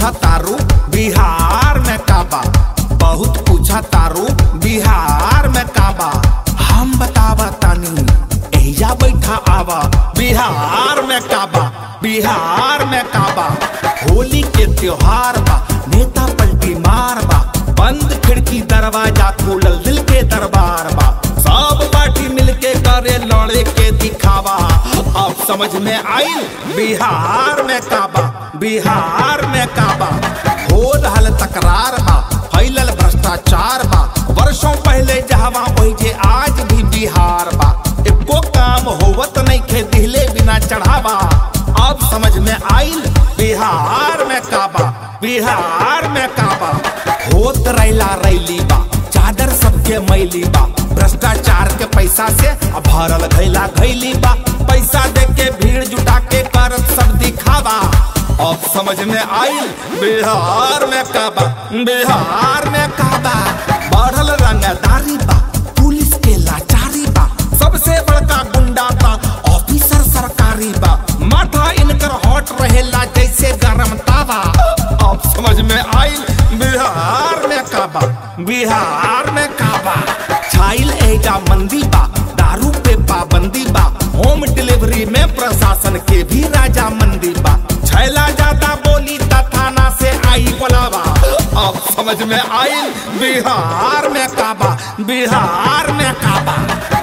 पूछा तारू बिहार में काबा बहुत पूछा तारू बिहार में काबा हम बतावा तानी एहिजा बैठा आवा बिहार में काबा बिहार में काबा होली के त्योहार बा नेता पलटी मार बा बंद खिड़की दरवाजा खुलल दिल के दरबार बा सब पार्टी मिलके करे लड़े के दिखावा अब समझ में आई बिहार में काबा बिहार में काबा हो रहल तकरार बा फैलल भ्रष्टाचार बा वर्षों पहले जहवा वही जे आज भी बिहार बा एको काम होवत नहीं खे दिहले बिना चढ़ावा अब समझ में आइल बिहार में काबा बिहार में काबा होत रैला रैली बा चादर सबके मैली बा भ्रष्टाचार के पैसा से अब भरल घैला घैली बा पैसा दे के भीड़ जुटा के करत सब दिखावा अब समझ में आइल बिहार में काबा बिहार में काबा बढ़ल रंगदारी बा पुलिस के लाचारी बा सबसे बड़का गुंडा बा ऑफिसर सरकारी बा माथा इनकर हॉट रहेला जैसे गरम तावा अब समझ में आइल बिहार में काबा बिहार में काबा छाइल एजा मंदी बा दारू पे पाबंदी बा होम डिलीवरी में प्रशासन के भी राजा मंदी बा छैला ज्यादा बोली ता थाना से आई बुलावा अब समझ में आइल बिहार में काबा बिहार में काबा